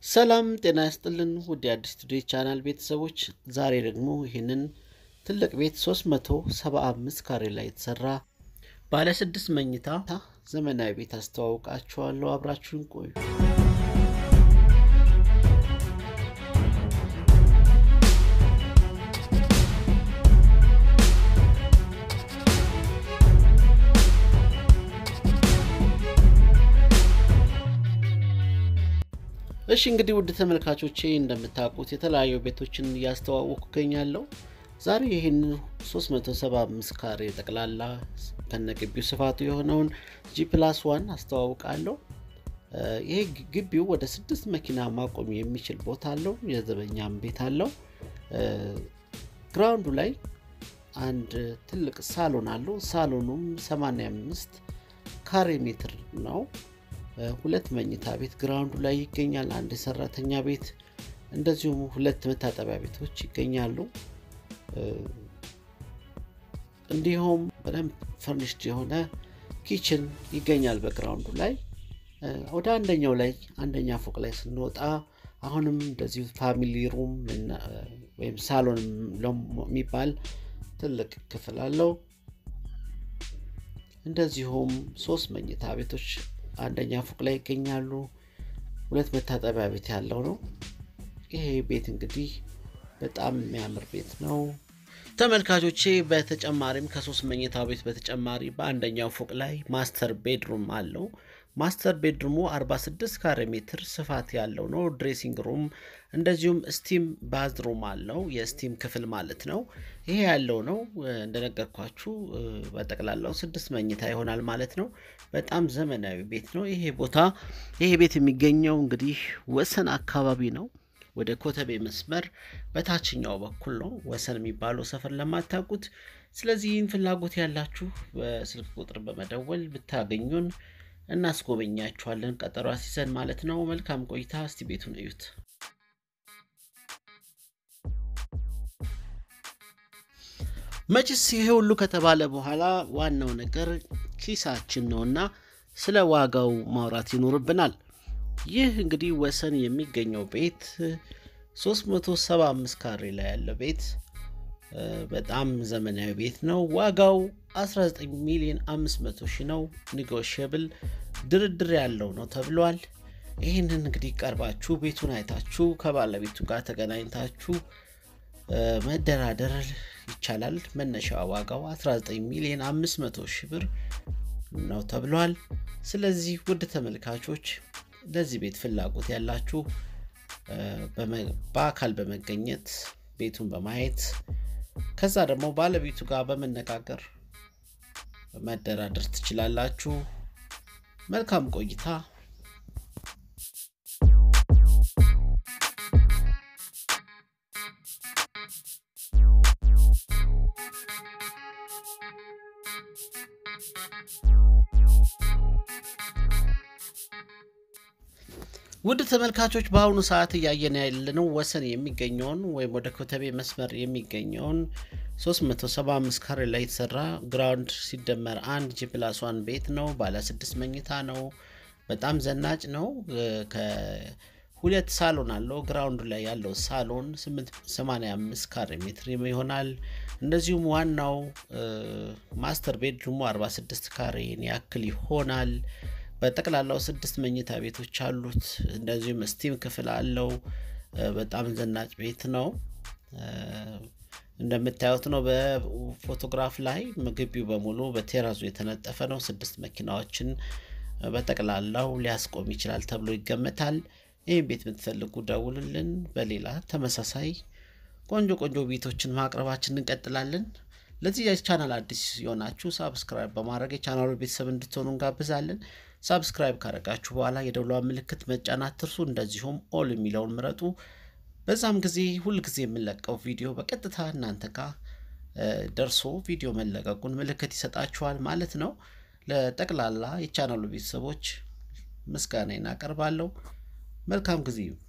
ሰላም ጤና ያስጥልን ውድ የአዲስ ቱዴይ ቻናል ቤተሰቦች፣ ዛሬ ደግሞ ይህንን ትልቅ ቤት 375 ካሬ ላይ የተሰራ ባለ ስድስት መኝታ ዘመናዊ ቤት አስተዋውቃችኋለሁ። አብራችሁን ቆዩ። እሺ እንግዲህ ውድ ተመልካቾቼ እንደምታውቁት የተለያዩ ቤቶችን እያስተዋወቅኩ እገኛለሁ። ዛሬ ይህን 375 ካሬ ጠቅላላ ከነግቢው ስፋቱ የሆነውን ጂ ፕላስ ዋን አስተዋውቃለሁ። ይሄ ግቢው ወደ ስድስት መኪና ማቆም የሚችል ቦታ አለው። የዘበኛም ቤት አለው። ግራውንዱ ላይ አንድ ትልቅ ሳሎን አለው። ሳሎኑም 85 ካሬ ሜትር ነው። ሁለት መኝታ ቤት ግራውንዱ ላይ ይገኛል። አንድ የሰራተኛ ቤት እንደዚሁም ሁለት መታጠቢያ ቤቶች ይገኛሉ። እንዲሁም በደንብ ፈርኒሽድ የሆነ ኪችን ይገኛል በግራውንዱ ላይ። ወደ አንደኛው ላይ አንደኛ ፎቅ ላይ ስንወጣ አሁንም እንደዚሁ ፋሚሊ ሩም ወይም ሳሎን የሚባል ትልቅ ክፍል አለው። እንደዚሁም ሶስት መኝታ ቤቶች አንደኛ ፎቅ ላይ ይገኛሉ። ሁለት መታጠቢያ ቤት ያለው ነው። ይሄ ቤት እንግዲህ በጣም የሚያምር ቤት ነው ተመልካቾቼ። በተጨማሪም ከሶስት መኝታ ቤት በተጨማሪ በአንደኛው ፎቅ ላይ ማስተር ቤድሩም አለው። ማስተር ቤድሩሙ 46 ካሬ ሜትር ስፋት ያለው ነው። ድሬሲንግ ሩም እንደዚሁም ስቲም ባዝሩም አለው። የስቲም ክፍል ማለት ነው። ይሄ ያለው ነው እንደነገርኳችሁ በጠቅላላው ስድስት መኝታ ይሆናል ማለት ነው። በጣም ዘመናዊ ቤት ነው ይሄ ቦታ። ይሄ ቤት የሚገኘው እንግዲህ ወሰን አካባቢ ነው። ወደ ኮተቤ መስመር በታችኛው በኩል ነው ወሰን የሚባለው ሰፈር ለማታውቁት። ስለዚህ ይህን ፍላጎት ያላችሁ በስልክ ቁጥር በመደወል ብታገኙን እናስጎበኛችኋለን። ቀጠሮ አስይዘን ማለት ነው። መልካም ቆይታ። እስቲ ቤቱን እዩት። መችስ ይሄ ሁሉ ከተባለ በኋላ ዋናው ነገር ኪሳችን ነውና ስለ ዋጋው ማውራት ይኖርብናል። ይህ እንግዲህ ወሰን የሚገኘው ቤት 375 ካሬ ላይ ያለው ቤት በጣም ዘመናዊ ቤት ነው። ዋጋው 19 ሚሊዮን 500 ሺህ ነው። ኒጎሽብል ድርድር ያለው ነው ተብሏል። ይህንን እንግዲህ ቀርባችሁ ቤቱን አይታችሁ ከባለቤቱ ጋር ተገናኝታችሁ መደራደር ይቻላል። መነሻ ዋጋው 19 ሚሊዮን 500 ሺህ ብር ነው ተብሏል። ስለዚህ ውድ ተመልካቾች ለዚህ ቤት ፍላጎት ያላችሁ በአካል በመገኘት ቤቱን በማየት ከዛ ደግሞ ባለቤቱ ጋር በመነጋገር መደራደር ትችላላችሁ። መልካም ቆይታ። ውድ ተመልካቾች በአሁኑ ሰዓት እያየን ያለነው ወሰን የሚገኘውን ወይም ወደ ኮተቤ መስመር የሚገኘውን 375 ካሬ ላይ የተሰራ ግራውንድ ሲደመር አንድ ጂ ፕላስ ዋን ቤት ነው። ባለ ስድስት መኝታ ነው። በጣም ዘናጭ ነው። ሁለት ሳሎን አለው። ግራውንዱ ላይ ያለው ሳሎን 85 ካሬ ሜትር ይሆናል። እንደዚሁም ዋናው ማስተር ቤድሩሙ 46 ካሬን ያክል ይሆናል። በጠቅላላው ስድስት መኝታ ቤቶች አሉት። እንደዚሁም ስቲም ክፍል አለው። በጣም ዘናጭ ቤት ነው። እንደምታዩት ነው በፎቶግራፍ ላይ ግቢው በሙሉ በቴራዙ የተነጠፈ ነው። ስድስት መኪናዎችን በጠቅላላው ሊያስቆም ይችላል ተብሎ ይገመታል። ይህም ቤት የምትፈልጉ ደውሉልን። በሌላ ተመሳሳይ ቆንጆ ቆንጆ ቤቶችን ማቅረባችን እንቀጥላለን። ለዚህ ቻናል አዲስ የሆናችሁ ሳብስክራይብ በማድረግ የቻናሉ ቤተሰብ እንድትሆኑ እንጋብዛለን። ሳብስክራይብ ካደረጋችሁ በኋላ የደውሏ ምልክት መጫን አትርሱ። እንደዚሁም ኦል የሚለውን ምረጡ። በዛም ጊዜ ሁልጊዜ የምንለቀው ቪዲዮ በቀጥታ እናንተ ጋር ደርሶ ቪዲዮ መለቀቁን ምልክት ይሰጣችኋል ማለት ነው። ለጠቅላላ የቻናሉ ቤተሰቦች ምስጋና እናቀርባለሁ። መልካም ጊዜ